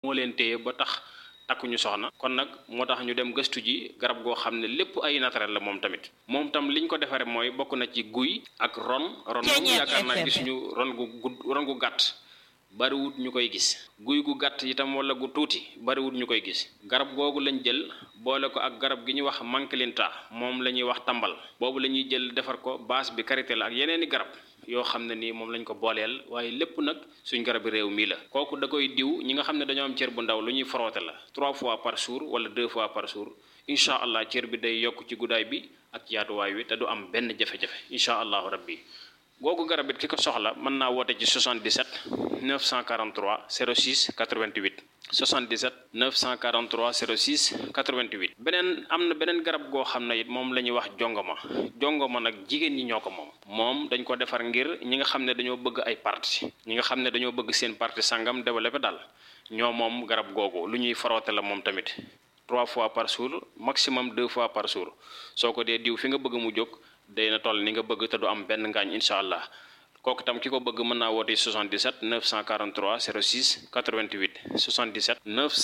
moo leen téye ba tax takkuñu soxna kon nag moo tax ñu dem gëstu ji garab goo xam ne lépp ay naturel la moom tamit moom tam liñ ko defaree mooy bokk na ci guy ak ron ron moom yaakaar naa gisuñu ron gu gudd ron gu gàtt bariwut ñu koy gis guy gu gàtt itam wala gu tuuti bariwut ñu koy gis garab googu lañ jël boole ko ak garab gi ñuy wax mankilinta moom la ñuy wax tambal boobu la ñuy jël defar ko base bi karité la ak yeneeni garab yoo xam ne nii moom lañ ko booleel waaye lépp nag suñ garabi réew mii la kooku da koy diw ñi nga xam ne dañoo am cër bu ndaw lu ñuy frotté la trois fois par jour wala deux fois par jour incha allah cër bi day yokk ci guddaay bi ak yaatuwaay wi te du am benn jafe-jafe incha allahu rabbi googu garab it ki ko soxla mën naa woote ci 77 943 06 88 77 943 06 88 beneen am na beneen garab goo xam ne it moom la ñuy wax jongoma jongoma nag jigéen ñi ñoo ko moom moom dañ ko defar ngir ñi nga xam ne dañoo bëgg ay parti ñi nga xam ne dañoo bëgg seen parti sangam développé daal ñoo moom garab googu lu ñuy faroote la moom tamit trois fois par jour maximum deux fois par jour soo ko dee diw fi nga bëgg mu jóg day na toll ni nga bëgg te du am benn ngaañ incha allah kooku tam ki ko bëgg mën naa woote 77 943 06 88 77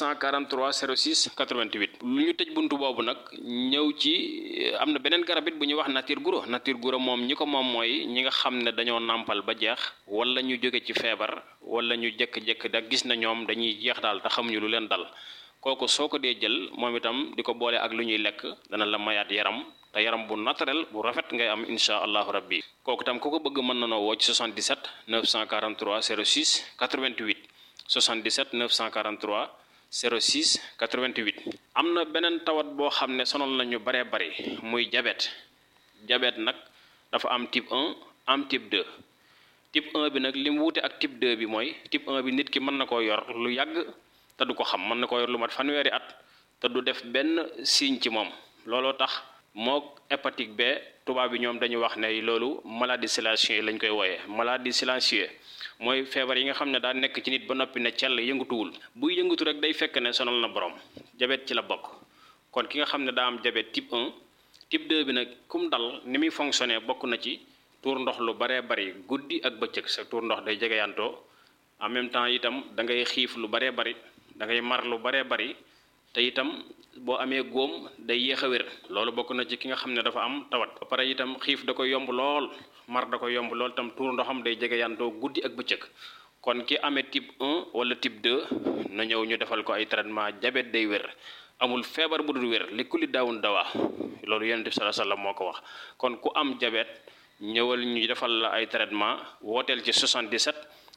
943 06 88 lu ñu tëj buntu boobu nag ñëw ci am na beneen garab it bu ñuy wax nature guro nature guro moom ñi ko moom mooy ñi nga xam ne dañoo nàmpal ba jeex wala ñu jóge ci feebar wala ñu jékki-jékki da gis na ñoom dañuy jeex daal te xamuñu lu leen dal kooku soo ko dee jël moom itam di ko boole ak lu ñuy lekk dana la mayaat yaram te yaram bu naturel bu rafet ngay am insha allahu rabbi kooku tam ku ko bëgg mën na noo woo ci 77 943 06 88 77 943 06 88 am na beneen tawat boo xam ne sonal nañu baree bari muy diabète diabète nag dafa am type 1 am type 2 type 1 bi nag li mu wuute ak type 2 bi mooy type 1 bi nit ki mën na koo yor lu yàgg te du ko xam mën na koo yor lu mat fanweeri at te du def benn signe ci moom looloo tax mook hépatique B tubaab bi ñoom dañuy wax ne loolu maladie silencieuse lañ koy wooyee maladie silencieuse mooy feebar yi nga xam ne daa nekk ci nit ba noppi ne cell yëngatuwul buy yëngatu rek day fekk ne sonal na borom diabète ci la bokk kon ki nga xam ne daa am diabète type 1 type 2 bi nag kum dal ni muy fonctionner bokk na ci tuur ndox lu baree bari guddi ak bëccëg sa tuur ndox day jegeyantoo en même temps itam da ngay xiif lu baree bari da ngay mar lu baree bari te itam boo amee góom day yéex a wér loolu bokk na ci ki nga xam ne dafa am tawat ba pare itam xiif da koy yomb lool mar da koy yomb lool itam tuur ndoxam day jege yantoo guddi ak bëccëg kon ki amee type 1 wala type 2 na ñëw ñu defal ko ay traitement diabète day wér amul feebar bu dul wér li kulli daawun dawaa loolu yonent bi sallallahu alayhi wasallam moo ko wax kon ku am diabète ñëwal ñu defal la ay traitement wooteel ci 77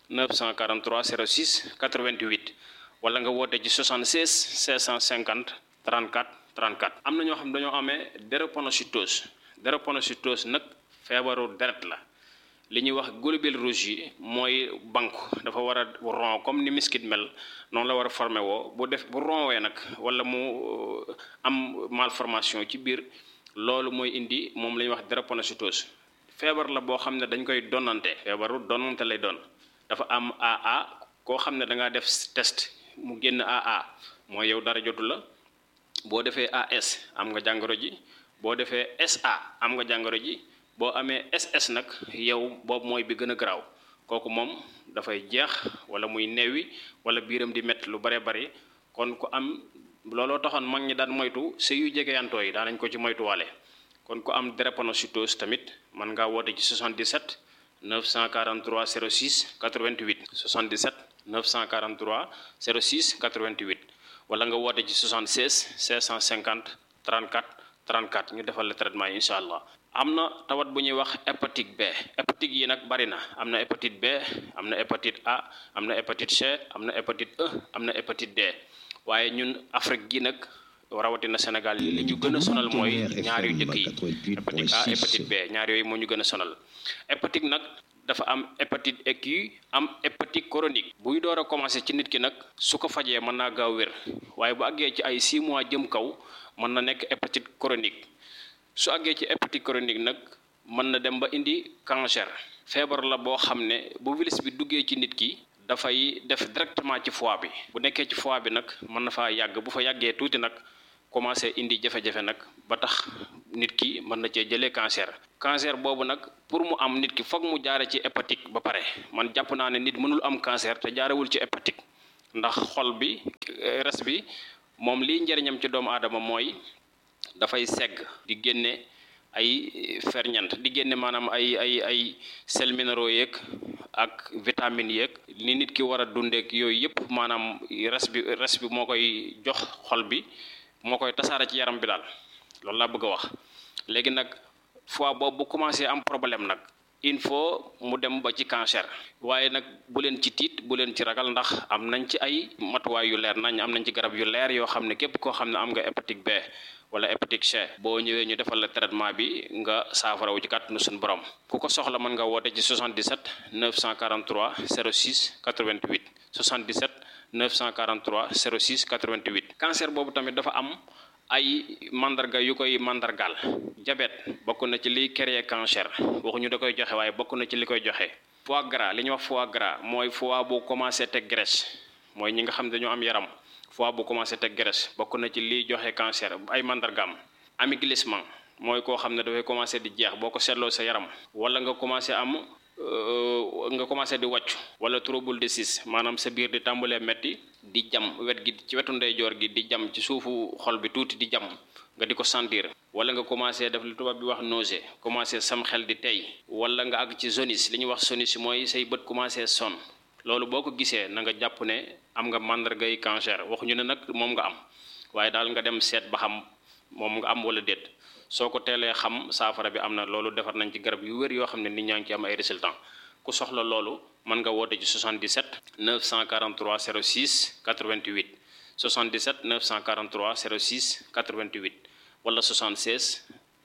943 06 88 wala nga woote ci 76 650 34 34 am na ñoo xam dañoo amee drépanocytose drépanocytose nag feebaru deret la li ñuy wax globules rouges yi mooy banque dafa war a ron comme ni miskit mel noonu la war a formé woo bu def bu ronwee nag wala mu am malformation ci biir loolu mooy indi moom la ñuy wax drépanocytose feebar la boo xam ne dañ koy donnante feebaru donnante lay doon dafa am AA koo xam ne da ngaa def test mu génn AA mooy yow dara jotu la boo defee AS am nga jàngoro ji boo defee SA am nga jàngoro ji boo amee SS nag yow boobu mooy bi gën a garaaw kooku moom dafay jeex wala muy neewi wala biiram di métti lu bare bari kon ku am looloo taxoon mag ñi daan moytu sëy yu jegeyantoo yi daanañ ko ci moytuwaale kon ku am drépanocytose tamit mën ngaa woote ci 77 943 06 88 77 943 06 88 wala nga woote ci 76 650 34 34 ñu defal la traitement yi incha allah. am na tawat bu ñuy wax hépatite B hépatite yi nag bari na am na hépatite B am na hépatite A am na hépatite C am na hépatite E am na hépatite D waaye ñun Afrique gi nag rawatina Sénégal li ñu gën a sonal mooy ñaar yu njëkk yi hépatite A hépatite B ñaar yooyu moo ñu gën a sonal hépatite nag dafa am hépatite aiguë am hépatite chronique buy door a commencé ci nit ki nag su ko fajee mën naa gaaw wér waaye bu àggee ci ay 6 mois jëm kaw mën na nekk hépatite chronique su àggee ci hépatite chronique nag mën na dem ba indi cancer feebar la boo xam ne bu virus bi duggee ci nit ki dafay def directement ci foie bi bu nekkee ci foie bi nag mën na faa yàgg bu fa yàggee tuuti nag commencé indi jafe-jafe nag ba tax nit ki mën na cee jëlee cancer cancer boobu nag pour mu am nit ki foog mu jaare ci hépatique ba pare man jàpp naa ne nit mënul am cancer te jaarewul ci hépatique ndax xol bi res bi moom liy njëriñam ci doomu aadama mooy dafay segg di génne ay ferñant di génne maanaam ay ay ay sels minéraux yeeg ak vitamines yeeg ni nit ki war a dundeek yooyu yëpp maanaam res bi res bi moo koy jox xol bi moo koy tasaare ci yaram bi daal loolu laa bëgg a wax léegi nag fois boobu bu commencé am problème nag il faut mu dem ba ci cancer waaye nag bu leen ci tiit bu leen ci ragal ndax am nañ ci ay matuwaay yu leer nañ am nañ ci garab yu leer yoo xam ne képp koo xam ne am nga hépatite B wala hépatite C boo ñëwee ñu defal la traitement bi nga saafarawu ci kàttanu suñu borom ku ko soxla mën nga woote ci 77 943 06 88 77 943 06 88 cancer boobu tamit dafa am ay mandarga yu koy mandargaal diabète bokk na ci liy créer cancer waxuñu da koy joxe waaye bokk na ci li koy joxe foie gras li ñuy wax foie gras mooy foie bu commencé teg graisse mooy ñi nga xam ne dañoo am yaram foie bu commencé teg graisse bokk na ci liy joxe cancer ay mandargaam amaiglissement mooy koo xam ne dafay commencé di jeex boo ko seetloo sa yaram wala nga commencé am nga commencé di wàccu wala trouble de sis maanaam sa biir di tàmbalee metti di jam wet gi ci wetu ndeyjoor gi di jam ci suufu xol bi tuuti di jam nga di ko sentir wala nga commencé def li tubaab bi wax nausée commencé sam xel di tey wala nga àgg ci jaunisse li ñuy wax jaunisse mooy say bët commencé sonn loolu boo ko gisee na nga jàpp ne am nga màndargay cancer waxuñu ne nag moom nga am waaye daal nga dem seet ba xam moom nga am wala déet soo ko teelee xam saafara bi am na loolu defar nañ ci garab yu wér yoo xam ne nit ñaa ngi ci am ay résultats ku soxla loolu mën nga woote ci 77 943 06 88 77 943 06 88 wala 76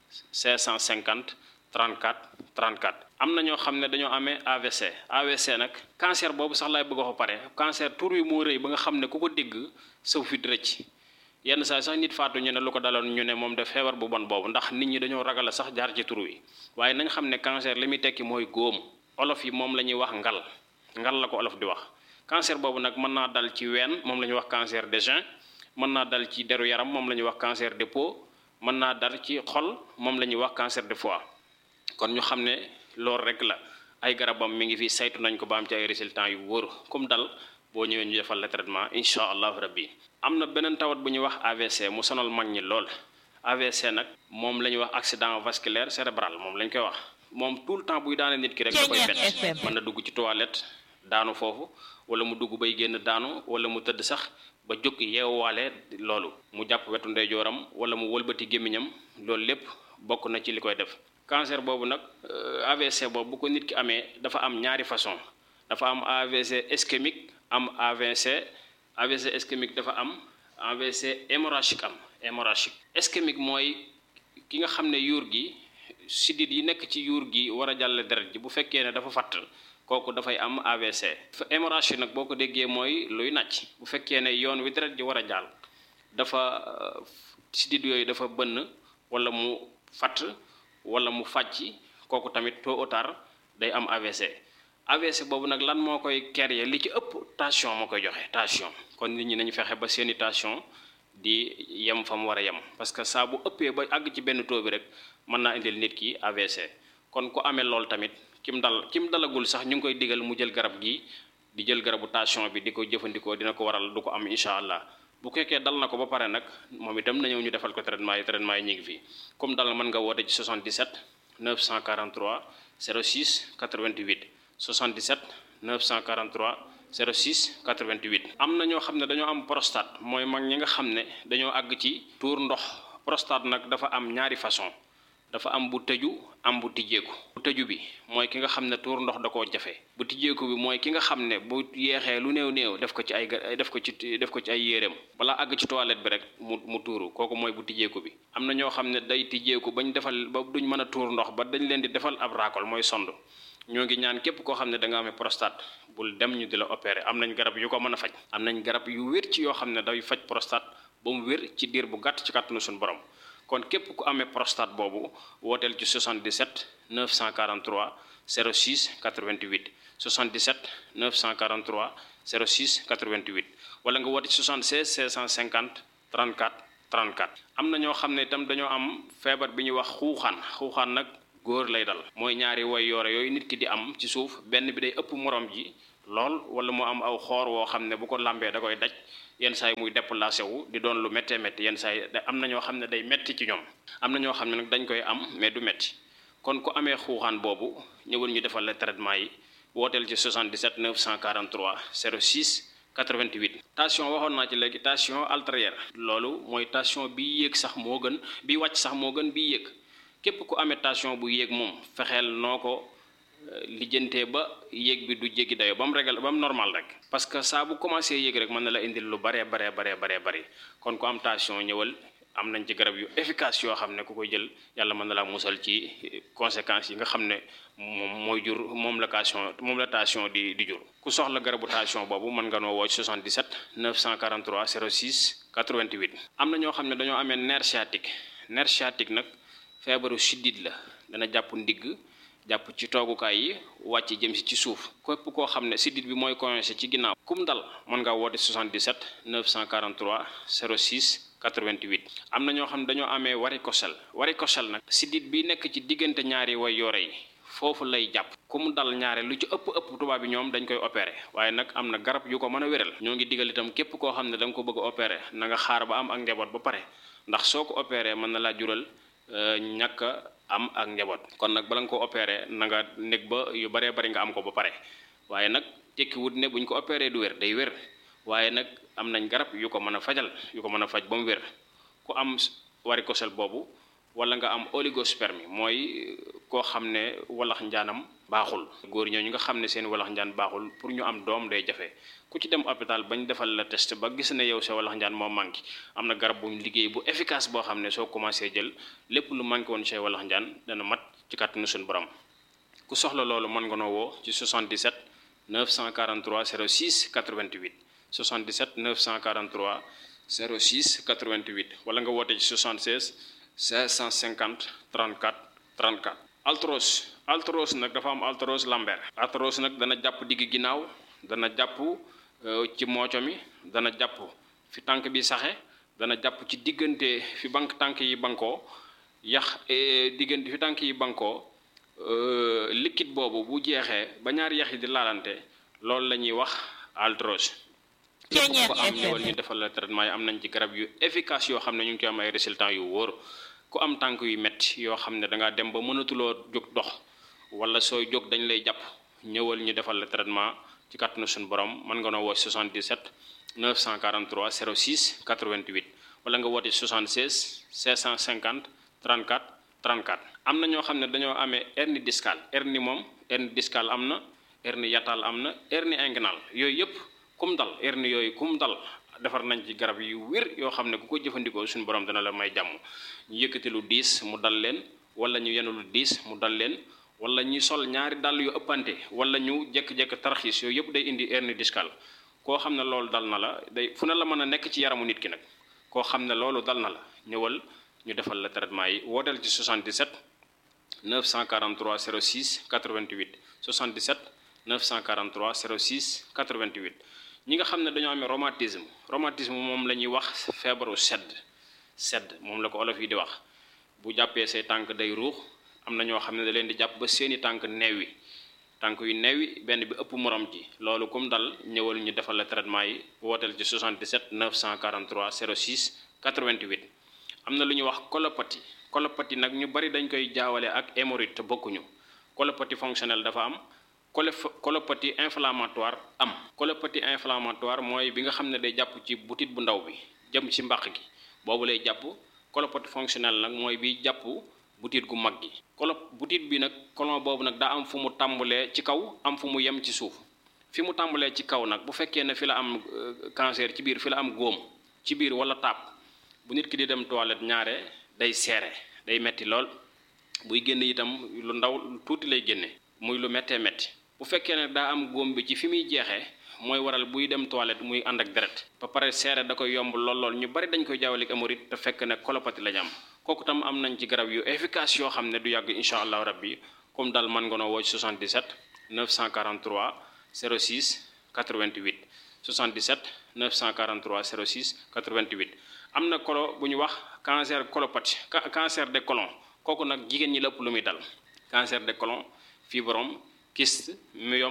550 34 34. am na ñoo xam ne dañoo amee AVC AVC nag cancer boobu sax laay bëgg a wax pare cancer tur wi moo rëy ba nga xam ne ku ko dégg saw fit rëcc yenn saa sax nit faatu ñu ne lu ko daloon ñu ne moom def feebar bu bon boobu ndax nit ñi dañoo ragal sax jaar ci tur wi waaye nañ xam ne cancer li muy tekki mooy góom olof yi moom la ñuy wax ngal ngal la ko olof di wax cancer boobu nag mën naa dal ci ween moom la ñuy wax cancer des reins mën naa dal ci deru yaram moom la ñuy wax cancer de peau mën naa dal ci xol moom la ñuy wax cancer de foie kon ñu xam ne loolu rek la ay garabam mi ngi fi saytu nañ ko ba am ci ay résultats yu wóor comme dal boo ñëwee ñu defal la traitement incha allahu rabbi am na beneen tawat bu ñuy wax AVC mu sonal mag ñi lool AVC nag moom la ñuy wax accident vasculaire cérébral moom lañ koy wax moom tout le temps buy daane nit ki rek da koy bett mën na dugg ci toilette daanu foofu wala mu dugg bay génn daanu wala mu tëdd sax ba jóg yeewaale loolu mu jàpp wetu ndeyjooram wala mu wëlbati gémmiñam loolu lépp bokk na ci li koy def cancer boobu nag AVC boobu bu ko nit ki amee dafa am ñaari façon dafa am AVC ischémique am AVC AVC ischémique dafa am AVC hémorragique am hémorragique ischémique mooy ki nga xam ne yuur gi sidit yi nekk ci yuur gi war a jàll deret ji bu fekkee ne dafa fatt kooku dafay am AVC hémorragie nag boo ko déggee mooy luy nàcc bu fekkee ne yoon wi deret ji war a jàll dafa sidit yooyu dafa bënn wala mu fatt wala mu fàcc kooku tamit tôt ou tard day am AVC AVC boobu nag lan moo koy créer li ci ëpp tension moo koy joxe tension kon nit ñi nañu fexe ba seeni tension di yem fa mu war a yem parce que saa bu ëppee ba àgg ci benn taux bi rek mën naa indil nit ki AVC kon ku amee loolu tamit kim dal kim dalagul sax ñu ngi koy digal mu jël garab gi di jël garabu tension bi di ko jëfandikoo dina ko waral du ko am incha allah bu fekkee dal na ko ba pare nag moom itam na ñëw ñu defal ko traitement yi traitement yi ñu ngi fi comme dal mën nga woote ci 77 943 06 88 77 943 06 88. am na ñoo xam ne dañoo am prostate mooy mag ñi nga xam ne dañoo àgg ci tuur ndox prostate nag dafa am ñaari façon dafa am bu tëju am bu tijjeeku bu tëju bi mooy ki nga xam ne tuur ndox da koo jafe bu tijjeeku bi mooy ki nga xam ne bu yeexee lu néew néew def ko ci ay def ko ci def ko ci ay yéreem balaa àgg ci toilette bi rek mu mu tuuru kooku mooy bu tijjeeku bi am na ñoo xam ne day tijjeeku bañ defal ba duñ mën a tuur ndox ba dañ leen di defal ab raakol mooy sond ñoo ngi ñaan képp koo xam ne da nga amee prostate bul dem ñu di la opérer am nañ garab yu ko mën a faj am nañ garab yu wér ci yoo xam ne day faj prostate ba mu wér ci diir bu gàtt ci kàttanu suñu borom kon képp ku amee prostate boobu wooteel ci 77 943 06 88 77 943 06 88 wala nga woote ci 76 650 34 34 am na ñoo xam ne itam dañoo am feebar bi ñuy wax xuuxaan xuuxaan nag góor lay dal mooy ñaari way yoore yooyu nit ki di am ci suuf benn bi day ëpp morom ji lool wala mu am aw xoor woo xam ne bu ko lambee da koy daj yenn saa yi muy déplacé wu di doon lu méttee métti yenn saa yi am na ñoo xam ne day métti ci ñoom am na ñoo xam ne nag dañ koy am mais du métti kon ku amee xuuxaan boobu ñëwal ñu defal la traitement yi wooteel ci 77 943 06 88 tension waxoon naa ci léegi tension artérielle loolu mooy tension bi yéeg sax moo gën bi wàcc sax moo gën bi yéeg képp ku amee tension bu yéeg moom fexeel noo ko lijjantee ba yéeg bi du jéggi dayo ba mu régal ba mu normal rek parce que saa bu commencé yéeg rek mën na la indil lu baree baree baree baree bëri kon ku am tension ñëwal am nañ ci garab yu efficace yoo xam ne ku koy jël yàlla mën na laa musal ci conséquences yi nga xam ne moom mooy jur moom la tension moom la tension di di jur ku soxla garabu tension boobu mën nga noo woo 77 943 06 88 am na ñoo xam ne dañoo amee nerf sciatique nerf sciatique nag feebaru siddit la dana jàpp ndigg jàpp ci toogukaay yi wàcc jëm si ci suuf képp koo xam ne siddit bi mooy coincé ci ginnaaw kum dal mën ngaa woote 77 943 06 88 am na ñoo xam ne dañoo amee varicocèle varicocèle nag siddit bi nekk ci diggante ñaari way yoore yi foofu lay jàpp ku mu dal ñaare lu ci ëpp ëpp tubaab bi ñoom dañ koy opéré waaye nag am na garab yu ko mën a wéral ñoo ngi digal itam képp koo xam ne da nga ko bëgg a opéré na nga xaar ba am ak njaboot ba pare ndax soo ko opéré mën na laa jural ñàkk am ak njaboot kon nag bala nga ko opéré na nga nekk ba yu baree bari nga am ko ba pare waaye nag tekki wut ne buñ ko opéré du wér day wér waaye nag am nañ garab yu ko mën a fajal yu ko mën a faj ba mu wér ku am varicocèle boobu wala nga am oligospermie mooy koo xam ne walax njaanam baaxul góor ñoo ñu nga xam ne seen walax njaan baaxul pour ñu am doom day jafe ku ci dem hôpital bañ defal la test ba gis ne yow sa walax njaan moo manqué am na garab buñ liggéey bu efficace boo xam ne soo commencé jël lépp lu manqué woon say walax njaan dana mat ci kàttanu suñu borom ku soxla loolu mën nga noo woo ci 77 943 06 88 77 943 06 88 wala nga woote ci 76 550 34 34 altros altros nag dafa am altros lambert altros nag dana jàpp digg ginnaaw dana jàpp ci mooco mi dana jàpp fi tànk bi saxe dana jàpp ci diggante fi bank tànk yi bankoo yax diggante fi tànk yi bankoo liquide boobu bu jeexee ba ñaari yax yi di laalante loolu la ñuy wax altros képp ko am ñëwal ñu defal la traitement yi am nañ ci garab yu efficace yoo xam ne ñu ngi ci am ay résultats yu wóor ku am tànk yu metti yoo xam ne da ngaa dem ba mënatuloo jóg dox wala sooy jóg dañ lay jàpp ñëwal ñu defal la traitement ci kàttanu suñu borom mën nga noo woo 77 943 06 88 wala nga woote 76 650 34 34 am na ñoo xam ne dañoo amee hernie discale hernie moom hernie discale am na hernie yatal am na hernie inguinale yooyu yëpp kum dal hernie yooyu kum dal defar nañ ci garab yu wér yoo xam ne ku ko jëfandikoo suñu borom dana la may jàmm ñu yëkkati lu diis mu dal leen wala ñu yenu lu diis mu dal leen wala ñu sol ñaari dàll yu ëppante wala ñu jekk-jekk tarxiis yooyu yëpp day indi hernie discale koo xam ne loolu dal na la day fu ne la mën a nekk ci yaramu nit ki nag koo xam ne loolu dal na la ñëwal ñu defal la traitement yi wooteel ci 77 943 06 88 77 943 06 88 ñi nga xam ne dañoo amee rhumatisme rhumatisme moom la ñuy wax feebaru sedd sedd moom la ko olof yi di wax bu jàppee say tànk day ruux am na ñoo xam ne da leen di jàpp ba seeni tànk neewi tànk yu neewi benn bi ëpp morom ji loolu kum dal ñëwal ñu defal la traitement yi wooteel ci 77 943 06 88 am na lu ñuy wax colopathie colopathie nag ñu bari dañ koy jaawale ak hémorroïde te bokkuñu colopathie fonctionnelle dafa am colopathie inflammatoire am colopathie inflammatoire mooy bi nga xam ne day jàpp ci butit bu ndaw bi jëm ci mbàq gi boobu lay jàpp colopathie fonctionnelle nag mooy bi jàpp butit gu mag gi colo butit bi nag colon boobu nag daa am fu mu tàmbalee ci kaw am fu mu yem ci suuf fi mu tàmbalee ci kaw nag bu fekkee ne fi la am cancer ci biir fi la am góom ci biir wala taab bu nit ki di dem toilette ñaare day seere day metti lool buy génn itam lu ndaw tuuti lay génne muy lu méttee métti bu fekkee ne daa am góom bi ci fi muy jeexee mooy waral buy dem toilette muy ànd ak deret ba pare seere da koy yomb lool lool ñu bari dañ koy jaawale ak hémorroïde te fekk ne colopathie la ñu am kooku tam am nañ ci garab yu efficace yoo xam ne du yàgg incha allahu rabbi comme daal mën nga noo woo 77 943 06 88 77 943 06 88 am na kolo bu ñu wax cancer colopathie cancer de colon kooku nag jigéen ñi lépp lu muy dal cancer de colon fibrome kyste myome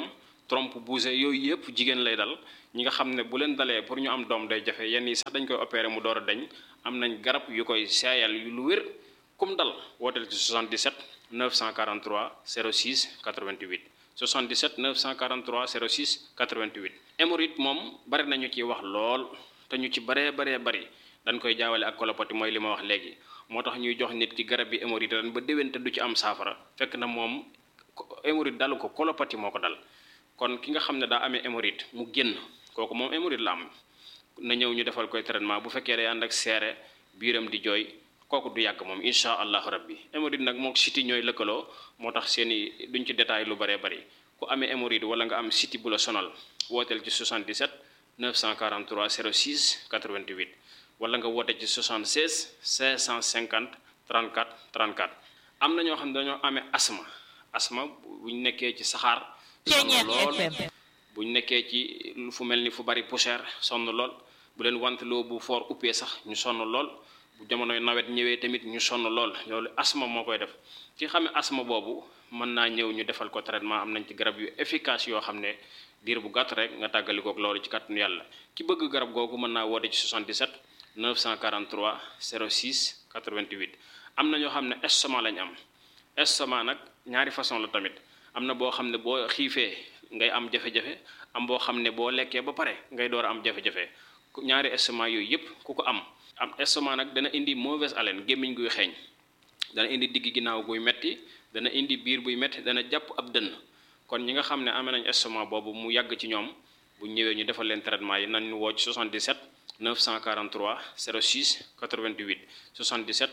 trompe bougé yooyu yëpp jigéen lay dal ñi nga xam ne bu leen dalee pour ñu am doom day jafe yenn yi sax dañ koy opéré mu door a dañ am nañ garab yu koy seeyal yu lu wér kum dal wooteel ci 77 943 06 88 77 943 06 88 hémorroïde moom bari nañu ci wax lool te ñu ci baree baree bari dañ koy jaawale ak colopathie mooy li ma wax léegi moo tax ñuy jox nit ki garab bi hémorroïde ren ba déwén te du ci am saafara fekk na moom hémorroïde dalu ko colopathie moo ko dal kon ki nga xam ne daa amee hémorroïde mu génn kooku moom hémorroïde la am na ñëw ñu defal koy traitement bu fekkee day ànd ak seere biiram di jooy kooku du yàgg moom insha allahu rabbi hémorroïde nag mook siti ñooy lëkkaloo moo tax seeni duñ ci détail lu baree bari ku amee hémorroïde wala nga am siti bu la sonal wooteel ci 77 943 06 88 wala nga woote ci 76 550 34 34 am na ñoo xam ne dañoo amee asma asma buñ nekkee ci saxaar sonn lool buñ nekkee ci fu mel ni fu bari poussière sonn lool bu leen wanteloo bu foor uppee sax ñu sonn lool bu jamonoy nawet ñëwee tamit ñu sonn lool loolu asma moo koy def ki xamee asma boobu mën naa ñëw ñu defal ko traitement am nañ ci garab yu efficace yoo xam ne diir bu gàtt rek nga tàggalikook loolu ci kàttanu yàlla ki bëgg garab googu mën naa woote ci 77 943 06 88 am na ñoo xam ne estomac lañ am estomac nag ñaari façon la tamit am na boo xam ne boo xiifee ngay am jafe-jafe am boo xam ne boo lekkee ba pare ngay door a am jafe-jafe ñaari estomac yooyu yépp ku ko am am estomac nag dana indi mauvaise haleine gémmiñ guy xeeñ dana indi digg ginnaaw guy metti dana indi biir buy metti dana jàpp ab dënn kon ñi nga xam ne amee nañ estomac boobu mu yàgg ci ñoom bu ñëwee ñu defal leen traitement yi nañ ñu woo ci 77 943 06 88 77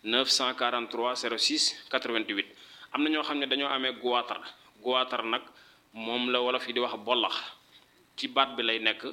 943 06 88 am na ñoo xam ne dañoo amee goitre goitre nag moom la wolof yi di wax bollax ci baat bi lay nekk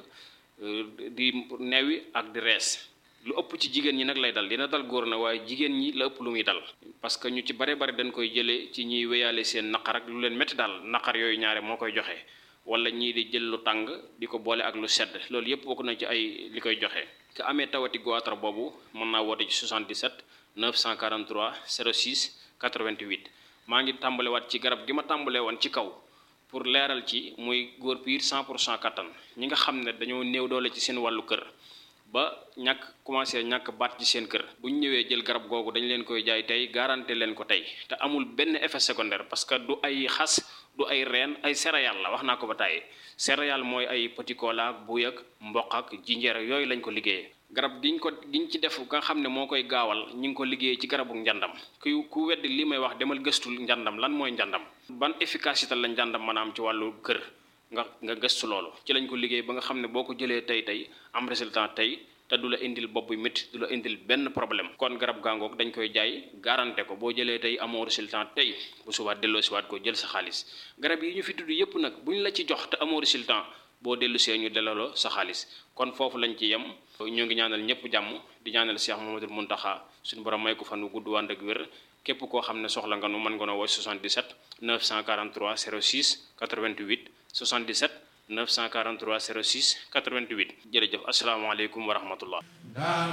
di newi ak di rees lu ëpp ci jigéen ñi nag lay dal dina dal góor na waaye jigéen ñi la ëpp lu muy dal parce que ñu ci bare bare dañ koy jëlee ci ñuy wéyaale seen naqar ak lu leen métti daal naqar yooyu ñaare moo koy joxe wala ñii di jël lu tàng di ko boole ak lu sedd loolu yépp bokk na ci ay li koy joxe te amee tawati goitre boobu mën naa woote ci 77 943 06 88 maa ngi tàmbalewaat ci garab gi ma tàmbalee woon ci kaw pour leeral ci muy góor piir 100 pour cent kattan ñi nga xam ne dañoo néew doole ci seen wàllu kër ba ñàkk commencé ñàkk baat ci seen kër bu ñu ñëwee jël garab googu dañ leen koy jaay tey garanté leen ko tey te amul benn effet secondaire parce que du ay xas du ay reen ay céréales la wax naa ko ba tàyyi céréales mooy ay petit cola buy ak mboq ak jinjeer ak yooyu lañ ko liggéeyee garab giñ ko giñ ci def nga xam ne moo koy gaawal ñi ngi ko liggéeyee ci garabu njàndam ku ku weddi li may wax demal gëstul njàndam lan mooy njàndam ban efficacité la njàndam maanaam ci wàllu kër nga nga gëstu loolu ci lañ ko liggéey ba nga xam ne boo ko jëlee tey tey am résultat tey te du la indil bopp bu métti du la indil benn problème kon garab gàngoog dañ koy jaay garanté ko boo jëlee tey amoo résultat tey bu subaat delloo siwaat ko jël sa xaalis garab yi ñu fi tudd yépp nag bu ñu la ci jox te amoo résultat boo dellu see ñu delloo sa xaalis kon foofu lañ ci yem ñoo ngi ñaanal ñëpp jàmm di ñaanal Cheikh Mamadou Muntaxa suñu borom may ko fan wu gudd wànd ak wér képp koo xam ne soxla nga nu mën nga noo woo 77 943 06 88 77 943 06 88 jërëjëf asalaamaaleykum wa rahmatullah